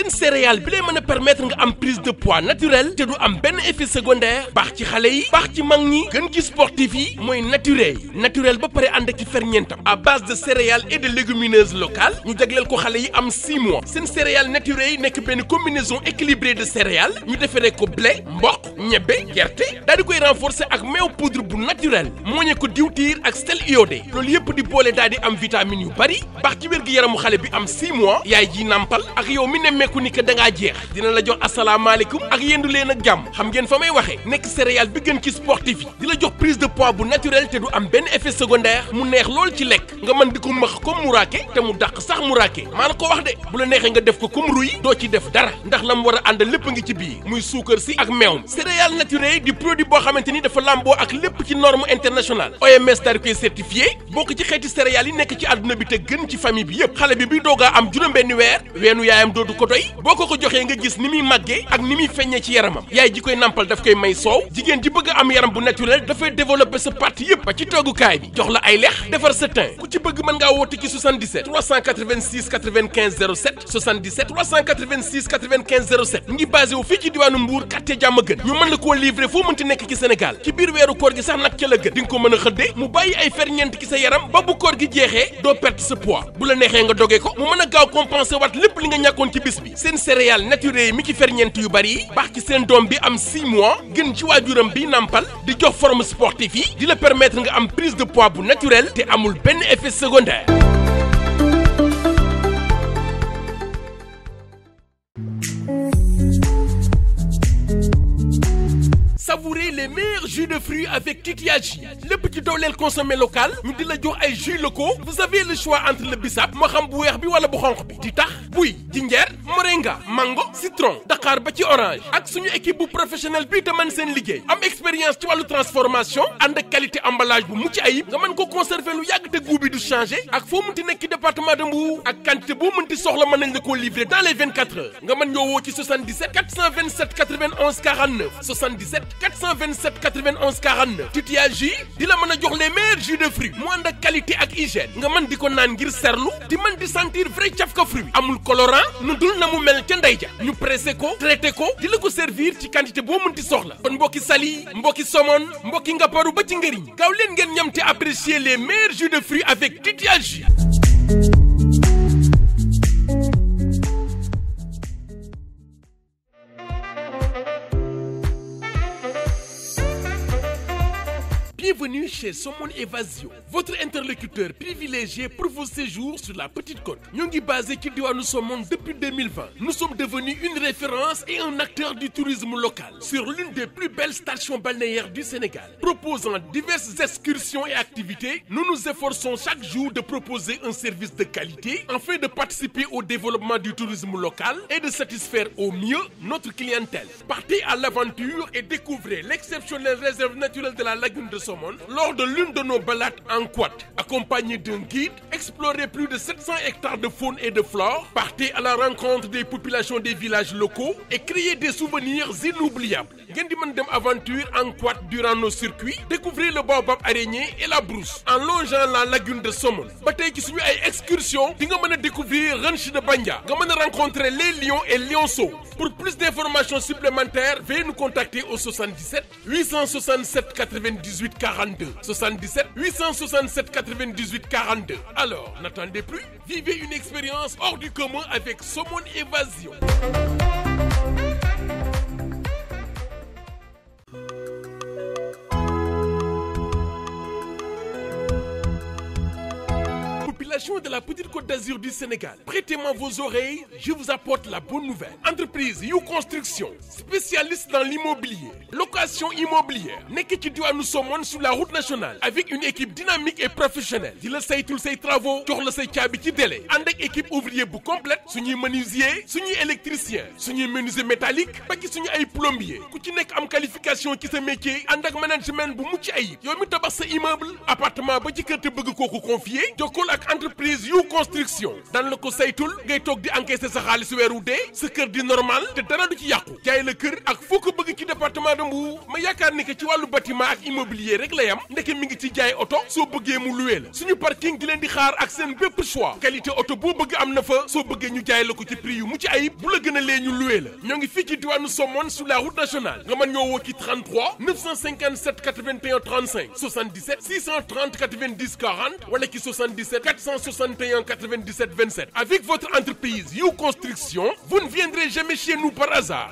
seen céréale bi lay mën a permettre nga am prise de poids naturel te du am benn effet secondaire baax ci xale yi baax ci mag ñi gën ci sportif yi mooy naturel naturel ba pare ànd ak ci ferñeentam à base de céréales et de légumineuses locales ñu jagleel ko xale yi am 6 mois seen céréales naturelles yi nekk benn combinaison équilibrée de céréales ñu defaree ko blé mboq ñebbe gerte daal di koy renforcer ak meew poudre bu naturel mooñe ko diwtiir ak sel iodé loolu yëpp di boole daal di am vitamines yu bari baax ci wér gi yaramu xale bi am 6 mois yaay ji nàmpal ak yow mi nemmeeku ni que da ngaa jeex dina la jox asalaamaaleykum ak yendu leen ak jàmm xam ngeen fa may waxee nekk céréale bi gën ci sportif yi di la jox prise de poids bu naturel te du am benn effet secondaire mu neex lool ci lekk nga mën di ko mëx comme muraake te mu dàq sax muraake maa la ko wax de bu la neexee nga def ko comme ruy doo ci def dara ndax la mu war a ànd lépp ngi ci biir muy suukar si ak meew céréale naturelle di produit boo xamante ni dafa làmboo ak lépp ci norme internationale OMS daal di koy certifié bokk ci xeeti céréales yi nekk ci àdduna bi te gën ci famille bi yëpp xale bi bi doogaa am juróom-benni weer weenu yaayam doodu ko doy boo ko ko joxee nga gis ni muy màggee ak ni muy feññee ci yaramam yaay ji koy nampal daf koy may soow jigéen ji bëgg a am yaram bu naturel dafay développer sa partie yëpp ba ci toggukaay bi jox la ay lex defar sa teint ku ci bëgg mën ngaa woote ci 77 386 95 07 77 386 95 07 ngi basé wu fii ci diwaanu Mbour quartier jàmm gën ñu mën la koo livrer foo mënti nekk ci Sénégal ci biir weeru koor gi sax nag ca la gën di nga ko mën a xëddee mu bàyyi ay ferñeent ci sa yaram ba bu koor gi jeexee doo perte sa poids bu la neexee nga dogee ko mu mën a gaaw compenser waat lépp li nga ñàkkoon ci bis bi seen céréales naturelles yi mi ci ferñeent yu bari yi baax ci seen doom bi am 6 mois gën ci waajuram bi nàmpal di jox forme sportif yi di la permettre nga am prise de poids bu naturel te amul benn effet secondaire Savourez les meilleurs jus de fruits avec Titiagi lépp ci dooleel consommé local ñu di la jox ay jus locaux vous avez le choix entre le bissap moo xam bu weex bi wala bu xonq bi di tax buy jinjeer moringa mango citron daqaar ba ci orange ak suñu équipe bu professionnel bii te mën seen liggéey am expérience ci wàllu transformation ànd ak qualité emballage bu mucc ayib nga mën ko conserver lu yàgg te goût bi du changer ak foo mënti nekk ci département de Mbour ak quantité boo mënti soxla mën nañ la koo livrer dans les 24 heures nga mën ñoo woo ci 77 427 91 49 77 427 91 49 Titiagi di la mën a jox les meilleurs jus de fruits mu ànd ak qualité ak hygiène nga mën di ko naan ngir serlu di mën di sentir vrai cafka fruit amul colorant nu dul na mu mel ca ndey ja ñu pressé ko traité ko di la ko servir ci quantité boo mënti soxla kon mbokki sali mbokki somon mbokki ngapparu ba ci ngëriñ gaaw leen ngeen ñam te apprécier les meilleurs jus de fruits avec Titiagi Bienvenue chez Somone Evasio votre interlocuteur privilégié pour vos séjours sur la Petite Côte ñoo ngi basé ci diwaanu Somone depuis 2020 nous sommes devenus une référence et un acteur du tourisme local sur l'une des plus belles stations balnéaires du Sénégal proposant diverses excursions et activités nous nous efforçons chaque jour de proposer un service de qualité afin de participer au développement du tourisme local et de satisfaire au mieux notre clientèle partez à l'aventure et découvrez l'exceptionnelle réserve naturelle de la lagune de Somone lors de l'une de nos balades en quad accompagné d'un guide explorez plus de 700 hectares de faune et de flore partez à la rencontre des populations des villages locaux et créez des souvenirs inoubliables ngeen di mën dem aventure en quad durant nos circuits découvrez le baobab araignée et la brousse en longeant la lagune de Somone ba tey ci suñu ay excursion di nga mën a découvrir ranch de Bandia nga mën a rencontrer les lions et lionceaux pour plus d'informations supplémentaires veuillez nous contacter au 77 867 98 42 77 867 98 42 alors n'attendez plus vivez une expérience hors du commun avec Somone Évasion population de la petite côte d'Azur du Sénégal prêtez-moi vos oreilles je vous apporte la bonne nouvelle entreprise yu construction spécialiste dans l'immobilier location immobilière nekk ci diwaanu Somone sur la route nationale avec une équipe dynamique et professionnelle di la saytul say travaux jox la say caabi ci délai ànd ak équipe ouvrier bu complète suñuy menuisier suñuy électricien suñuy menuisier métallique ba ci suñu ay plombier ku ci nekk am qualification ci sa métier ànd ak management bu mucc ayib yow mi tabax sa immeuble appartement ba ci kër te bëgg kooku confier jokkool ak entreprise entreprise yu construction dan la ko saytul ngay toog di encaisser sa xaalis weeru dee sa kër di normal te dara du ci yàqu jaay la kër ak foo ko bëgg ci département de Mbour ma yaakaar ni que ci wàllu bâtiment ak immobilier rek la yam ndeke mi ngi ci jaay oto soo bëggee mu luwee la suñu parking di leen di xaar ak seen bépp choix qualité oto boo bëgg am na fa soo bëggee ñu jaay la ko ci prix yu mucc ayib bu la gën a lee ñu luwee la ñoo ngi fii ci diwaanu Somone sur la route nationale nga mën ñoo woo ci 33 957 81 35 77 630 90 40 wala ci 77 461 97 27 avec votre entreprise You Construction vous ne viendrez jamais chez nous par hasard.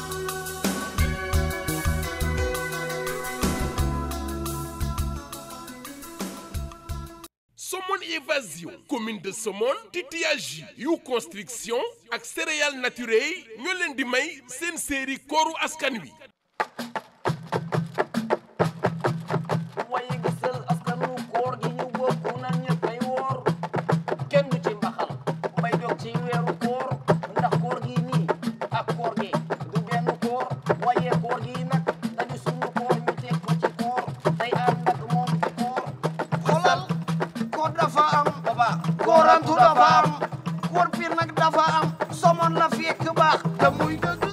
Somone Évasion commune de Somone titillage yu construction ak céréales naturelles ñoo leen di may seen série kooru askan wi. waaye gisal askanu koor gi ñu bokk nan ñëppay woor kenn du ci mbaxal bay dog ci weeru koor ndax koor gi nii ak koor gi du benn koor waaye koor gi nag dañu sunu koor ñu teg ko ci koor day ànd ak moom ci koor xoolal koor dafa am baba koorantu dafa am koor piir nag dafa am somon la fekk baax te muy dëgg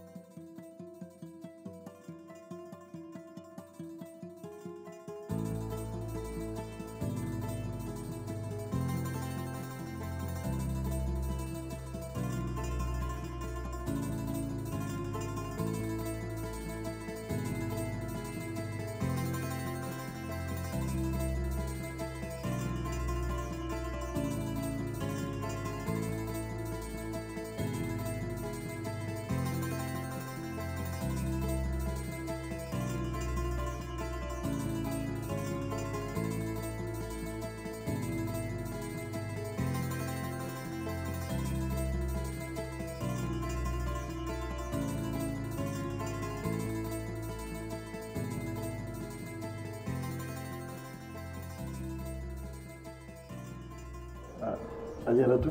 ah ajaratu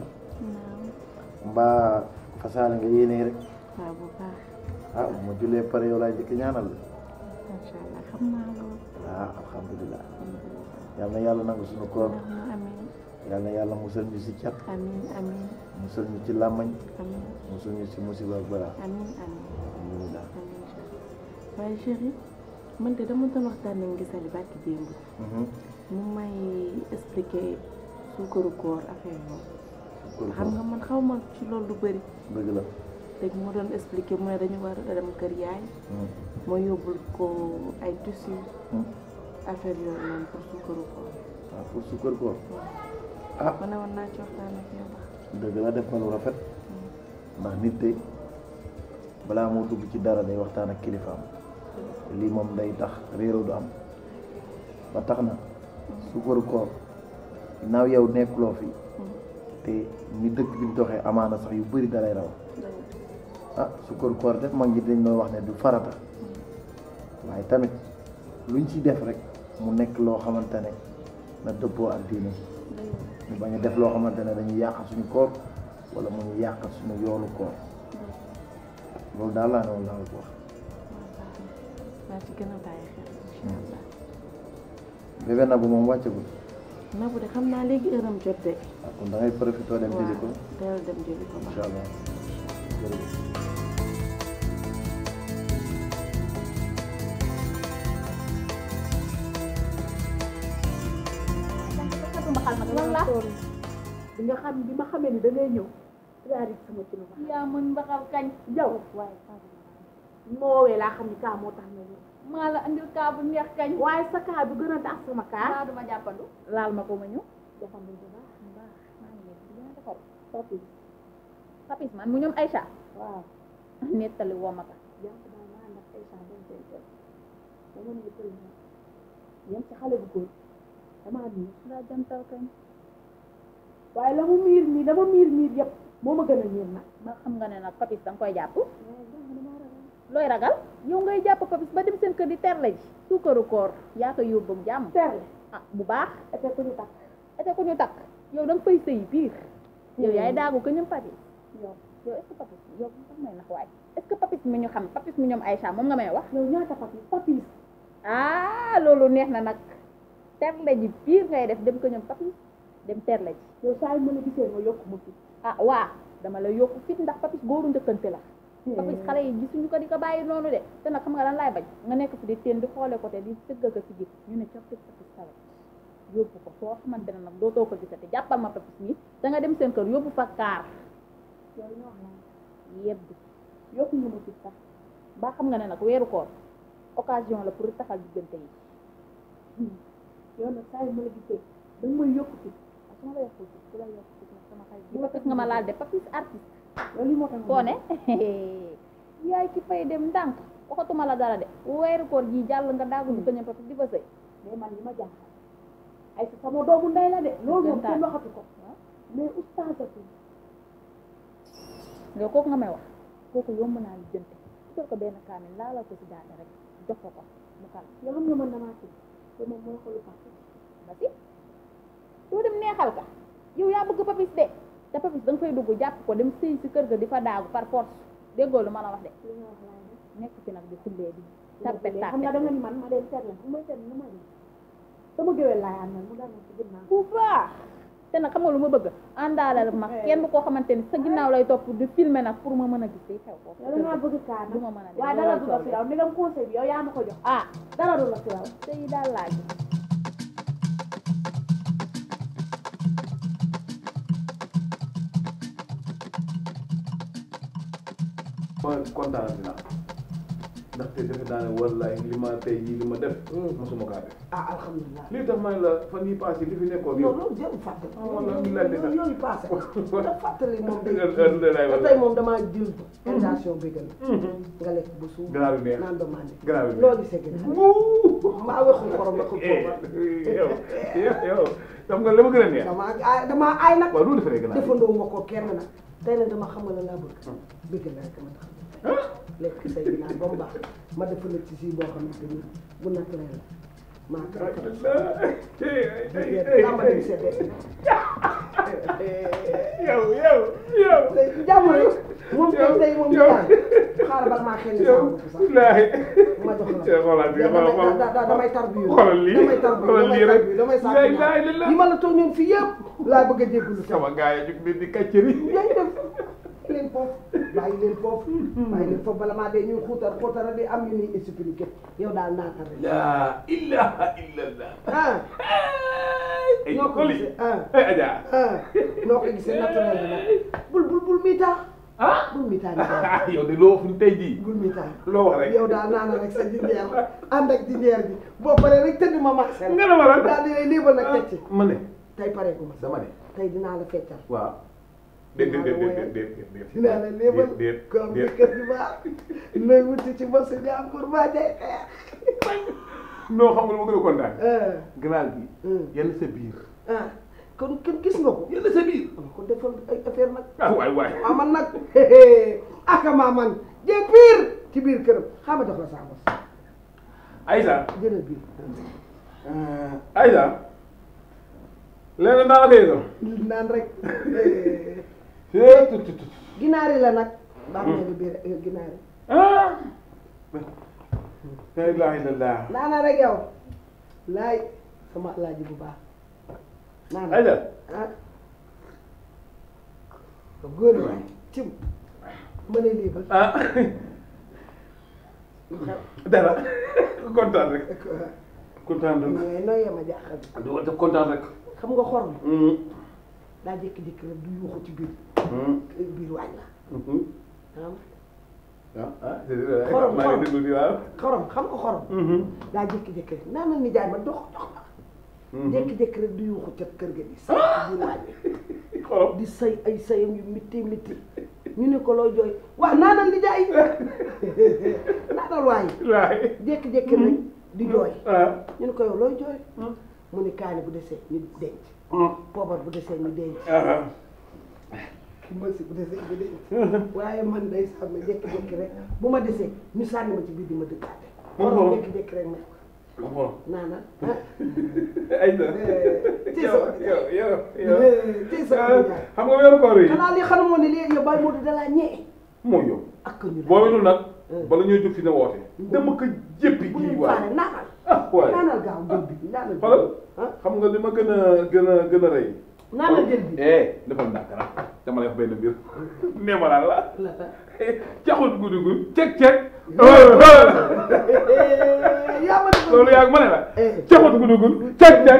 mbaa fasaale nga yéene rek waaw bu baax ah bu ma jullee pare yow laay njëkk ñaanal la macha allah xam naa loolu ah alhamdulilah yal na yàlla nangu suñu koor amiin yal na yàlla musal ñu si cat amiin amiin musal ñu ci làmmañ amiin musal ñu si musiba ak balaa amiin amiin alhamdulilah amiin waaye chéri man de dama doon waxtaan nañ gisali barki démb mu may expliquer suukaru koor affaire koor boobu xam nga man xaw ma ci loolu lu bëri dëgg la léegi mu doon expliquer mu ne dañu war a dem kër yaay ma yóbbul ko ay tissu affaire yooyu noonu pour suukaru koor ah pour sukkar koor ah ma ne woon naa ci waxtaan ak yow dëgg la def nga lu rafet ndax nit tey balaa moo dugg ci dara day waxtaan ak kilifaam lii moom day tax réeroo du am ba tax na sukkaru koor naaw yow nekkuloo fi te ni dëkk bi di doxee amaana sax yu bëri dalay raw ah sukkaru koor def mag ñi dañ doon wax ne du farata waaye tamit luñ ci def rek mu nekk loo xamante ne na dëppoo ak diine ñu bañ a def loo xamante ne dañuy yàqal suñu koor wala mu ñu yàqal suñu yoolu koor loolu daal laa ne woon laa ko wax naa ci gën a bàyyi xel incha allah bébé na bu moom wàccagul Nabou de xam naa léegi heure am jot de ah kon da ngay profité dem jëli ko waaw teel dem jëli ko incha allah jërëjëf lan la bi nga xam bi ma xamee ni da ngay ñëw daari sama ci lu baax yaa mën mbaxal kañ jaw waaye moowee laa xam ni kaa moo tax nga ñëw maa la andil kaa bu neex kañ waaye sa kaa bi gën a tax sama kaa kaa duma jàppandu laal ma ko ma ñëw jàppandu bu baax bu baax maa ngi nekk di gën a defar papis papis man mu ñoom Aïcha waaw nettali woo ma ko jàpp naa naa ndax Aïcha dañ koy jël dama ne tël na yem ci xale bu góor damaa miir daa jantal kañ waaye la mu miir miir dama miir miir yëpp moo ma gën a miir nag ba xam nga ne nag papis danga koy jàpp looy ragal yow ngay jàpp papis ba dem seen kër di terle ji suukaru koor yaa koy yóbbu jàmm terle ah bu baax ete ku ñu takk ete ko ñu takk yow da nga fay sëy biir yow yaay daagu ko ñoom papis yow yow est-ce que papis yow sax may nax waay est-ce que papis mi ñu xam papis mi ñoom Aïcha moom nga may wax yow ñaata papis papis ah loolu neex na nag terle ji biir ngay def dem ko ñoom papis dem terle ji yow saa yu ma la gisee nga yokk ma fit ah waa dama la yokku fit ndax papis góoru njëkkante la papis xale yi gisuñu ko di ko bàyyi noonu de te nag xam nga lan laay bañ nga nekk fi di teen di xoole côté di tëgg ko si gi ñu ne coppit papis salet yóbbu ko foo xamante ne nag dootoo ko gisati jàppal ma papis nii da nga dem seen kër yóbbu fa kaar yow li nga wax naa yebbi yokku nga ma fit sax ba xam nga ne nag weeru koor occasion la pour taxal diggante yi yow nag saa yu ma la gisee da nga may yokk fit ak su ma la yokkul fit ku la yokk fit nag sama xarit di papis nga ma laal de papis artiste yow li moo tax koo ne yaay ki fay dem ndànk waxatuma la dara de weeru koor ji jàll nga daagu di ko ñëw papis di fa sëy mais man li ma jaaxal ay sa sama doomu ndey la de loolu moom kenn waxatu ko mais oustazatu yow kooku nga may wax kooku yomb naa li jënte utal ko benn kaamil laalal ko si daata rek jox ko ko mu kal yow xam nga man damaa ci te moom mooy xolu papa ba si doo dem neexal ka yow yaa bëgg papis de te papis da nga fay dugg jàpp ko dem sëy si kër ga di fa daagu par force déggoo lu ma la wax de li nga wax laa ne nekk fi nag di xullee di tappe xam nga da tappe nga ni man ma dem seet la bu may seet lu ma def sama géwél laay àndal mu dal ma ci ginnaaw bu baax te nag xam nga lu ma bëgg àndaalal ma kenn koo xamante ni sa ginnaaw lay topp di filmer nag pour ma mën a gis li xew foofu yow da ngaa bëgg kaar du ma mën a dem waaye dara du la fi raw ni nga conseil bi yow yaa ma ko jox ah dara du la fi raw te yi daal laaj ma kontaan naa ndaxte defe naa ne wallaay li ma tey jii li ma def mosuma kaa def ah alhamdulilah lii tax ma ne la fan yii passé li fi nekkoon yow non loolu jarul fàtte Ah, wala mi la def. yooyu passé da fàttali moom day Heure de lay te wala. tey moom damaa jël invitation bégal nga lekk bu suuf Ganaar yu neex. naan demandé Ganaar yu neex. loo gisee ganaar maa wexul xorom ba ko Eh, poobar yow yow yow xam nga li ma gën a neex damaa aay damaa aay nag waaw loolu defaree gën a defandoo ma ko kenn nag tey nag dama xamal la laa bëgg bëgg la rek ma tax lekk say ginaar ba mu baax ma defal la ci si boo xamante ni bu naturel la maa ko defal tàmbali bi seddee yow yow yow tey jàmm rek moom tey tey moom yow. yaay xaaral bala maa xel yow sama bopp sax laahi ma jox la xoolal bi xoolal xoolal da- da- damay tarbiyu xoolal lii damay tarbiyu xoolal damay lii rek tarbiyu damay laa ilaaha sàkk illallaah. yi ma la toog ñoom fii yëpp laa bëgg a jégalu tey sama gars yi jug di di kàcceri yaay def leen foofu bàyyi leen foofu bàyyi leen foofu bala maa dee ñuy xuutar xuutara di am yu ñuy expliqué yow daal naatal rek laa ilaaha illallah ah ay noo ko xoli gisee ah ay Adja ah noo ko gisee naturel la nag bul bul bul miitaa ah bul miitaa ni daal yow de loo fi tey jii bul miitaa loo wax rek yow daal naana rek sa jinjeer ànd ak jinjeer bi boo paree rek tëdd ma marcel nga ne ma lan daal di lay liibal nag teg ci ma ne tey pare gu ma dama ne tey dinaa la feccal waaw déet déet déet déet déet déet dinaa la liibal déet ko am déet kër gi baax looy wuti ci bosu jàmbur ba dee non xam nga lu ma gën a kontaan ah ganaar gi Hmm. yenn sa biir ah kon kon gis nga ko yenn sa biir am ko defal ay affaire nag ah waay waay waaw man nag aka maa man jee biir ci biir këram xaa ma jox la saa bos Aïssa jëlal biir Aïssa leneen naa la koy yëgal naan rek Hee, tut, tut, tut. ginaari la nag baax na di biir eh, ginaari ah la ilaha illallah naana rek yow laay sama alaaji bu baax naana Aïssa ah góor waay cim ma lay lii ba ah dara kontaan rek kontaan rek mais nooy yema jaaxal du wante kontaan rek xam nga xorom hum daa jékki-jékki rek du yuuxu ci biir hum biir waañ la hum ah ah ah c'est vrai Xorom, maa ngi déglu di waaw xorom xam nga xorom hum daa jékki-jékki rek naan na ni jaay ma dox dox ma hum jékki-jékki rek du yuuxu ca kër ga di say ci biir waañ bi xorom di say ay sayam yu mitti mitti ñu ne ko loo jooy waaw naanal di jaay naanal waay laay jékki-jékki rek di jooy ah ñu ne ko yow looy jooy mu ne kaani bu desee ñu denc hum poobar bu desee ñu denc ah ki masi bu desee ñu denc waaye man day sàmm jékki-jékki rek bu ma desee ñu sànni ma ci biir di ma dëkkaate xorom jékki-jékki rek may ah xorom naanal Aïssa ci yow sa yow yow yow ci sa ah, xam nga weeru koor yi xanaa li xanamoon ne léegi yow bàyyi moo di dalaa ñee mooy yow ak ko ñu boo wetul nag bala ñuy jóg fi ne woote dama ko jéppi bu kii leen waay faale naanal ah waay naanal gaaw jël bi naanal xoolal ah xam nga li ma gën a gën a gën a rey naan la jël bi eh defal ndànk nag dama lay wax benn mbir nee ma lan la la ta caxut guddi gu cek cek yaa ma defal loolu yaa ma ne la Eh. caxut guddi gu cek cek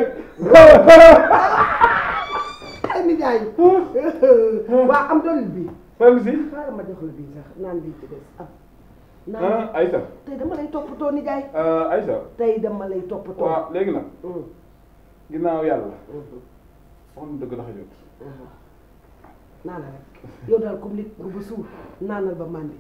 ay nijaay waa am dolli bi fan si xaaral ma jox la bii sax naan bii ci des am naan ah Aïssa tey dama lay toppatoo nijaay ah, Aïssa tey dama lay toppatoo waaw léegi nag Mm, ginnaaw yàlla mhm, wax nu dëgg tax a jot aha. naana rek yow daal comme nit bu ba suur naanal ba màndi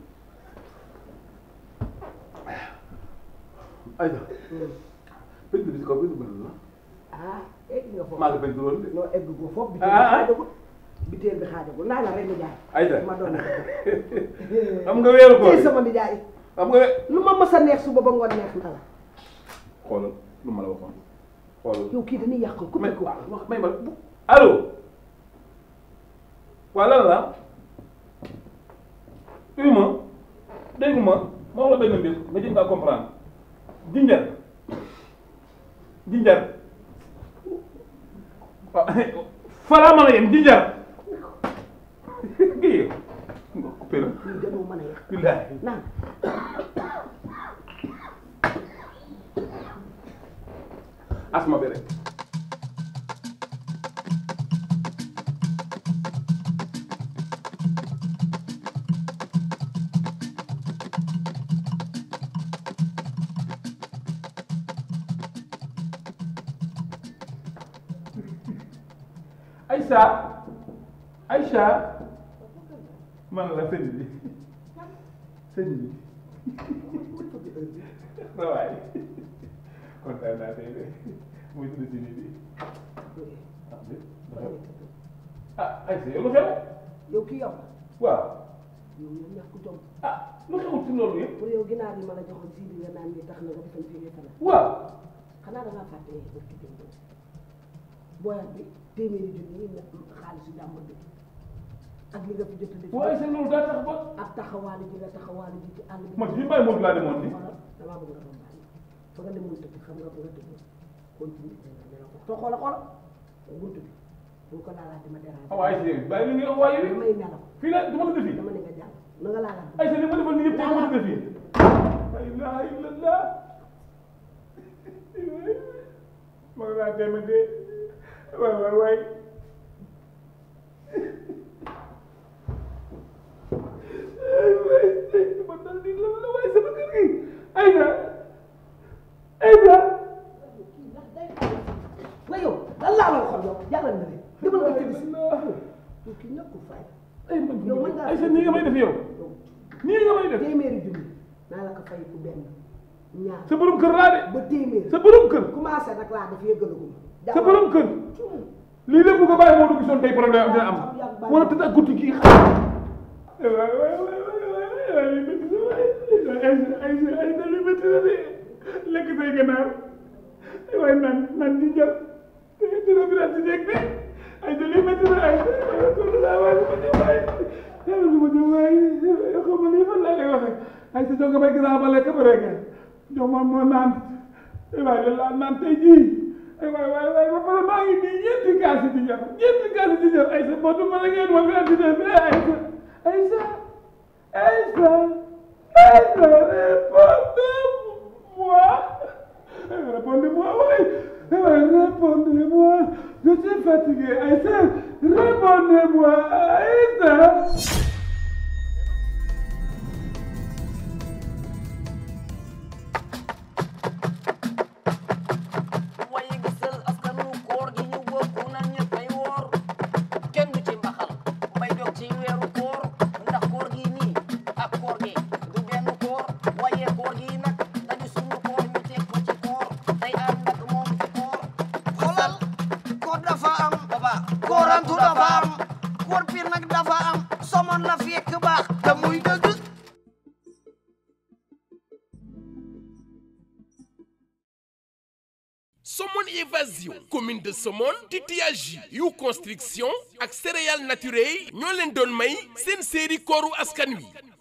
Aïssa Mm. peinture bi si kaw peinture bi la ah egg nga foofu maa ngi peinture woon de noo egg goo foofu biteel Ah, bi ah. xaajagul biteel bi xaajagul naana rek nijaay Aïssa ma doon xam nga weeru koor tey yi sama nijaay xam nga lu ma mës a neex suba ba ngoon neex na la xoolal lu ma la waxoon xoolal yow kii dañuy yàq ku may ko wax may ma bu allo waa lan la uyu ma dégg ma ma wax la benn mbir nga jëm ngaa comprendre jinjar jinjar waaw falaa mën a yem jinjar kii nga coupé la lii dañoo mën a yàq billaahi naan asma bi rek Aïcha Aïcha man la sëñ bi sëñ bi sa waay kontaan naa tey de muy tudd si nit yi ah dé ah Aïcha yow lu xew yow kii yow waaw yow yow ñàkk jom ah lu xew ci loolu yëpp pour yow ginaar yi ma la joxoon sii bi nga naan ni tax na nga defal fii nga fanaan waaw xanaa da ngaa fàtte barki démb booyat bi téeméeri junni yi nekk xaalisu jàmm bi ak li nga fi jot a def waaye sa loolu daa tax ba ak taxawaale ji nga taxawaale ji ci àll bi man fi bàyyi moom laa demoon ni xoolal damaa bëgg nga doon bàyyi fa nga demoon tëdd xam nga fa nga tëdd continue nga nelaw ko te xoola xoola bunt bi bu ko laalaat ma déranger ah waaye Aïcha bàyyi li nga wax waaye damay nelaw fii la du ma ko defi dama ne nga jàll na nga laalaat Aïcha li ma defal nii yëpp tey du ma ko defi la ilaha illallah ma nga naa deme de waay waay waay ay waay ma dal di la la waay sama kër gi Aïcha Aïcha nga yow lan laa la waxoon yow jàllal na de demal nga tëdd si yow kii ñëpp fay ay man yow mën ngaa Aïcha nii nga may def yow nii nga may def téeméeri junni naa la ko fay ku benn ñaar sa borom kër laa de ba téeméer sa borom kër commencé nag laa def yëgalaguma sa borom kër lii lépp bu ko bàyyi moo dugg gisoon tey problème dina am wala tëdd ak guddi gi xam waay waay waay waay waay li métti na waay ay ay ay na li métti na de lekk say ganaar waay naan naan di jël dina bi daal di nekk de ay na li métti na ay kon laa waay lu ma jëm waay lu ma jëm waay xaw ma lii fan laa lay waxee ay sa jonga may gis ba lekk ba rek jox ma moo naan waay de laa naan tey jii ay waay waay waay ba pare maa ngi nii ñeenti kaasi di jar ñeenti kaasi di jar ay sa moo du ma la ngeen ma fi andi de mais ay sa ay sa ay sa ay sa répondez-moi répondez-moi oui répondez-moi je suis fatigué ay sa répondez-moi ay sa waaye gisal askanu koor gi ñu bokk nan ñëppay woor kenn du ci mbaxal mbay dog ci weeru koor ndax koor gi nii ak koor gi du benn koor waaye koor gi nag dañu sunu koor ñu teg ko ci koor day ànd ak moom ci koor xoolal koor dafa am baba koorantu dafa am koor piir nag dafa am somon la fekk baax te muy dëgg Somone Évasion commune de Somone titillage yu construction ak céréales naturelles ñoo leen doon may seen série kooru askan wi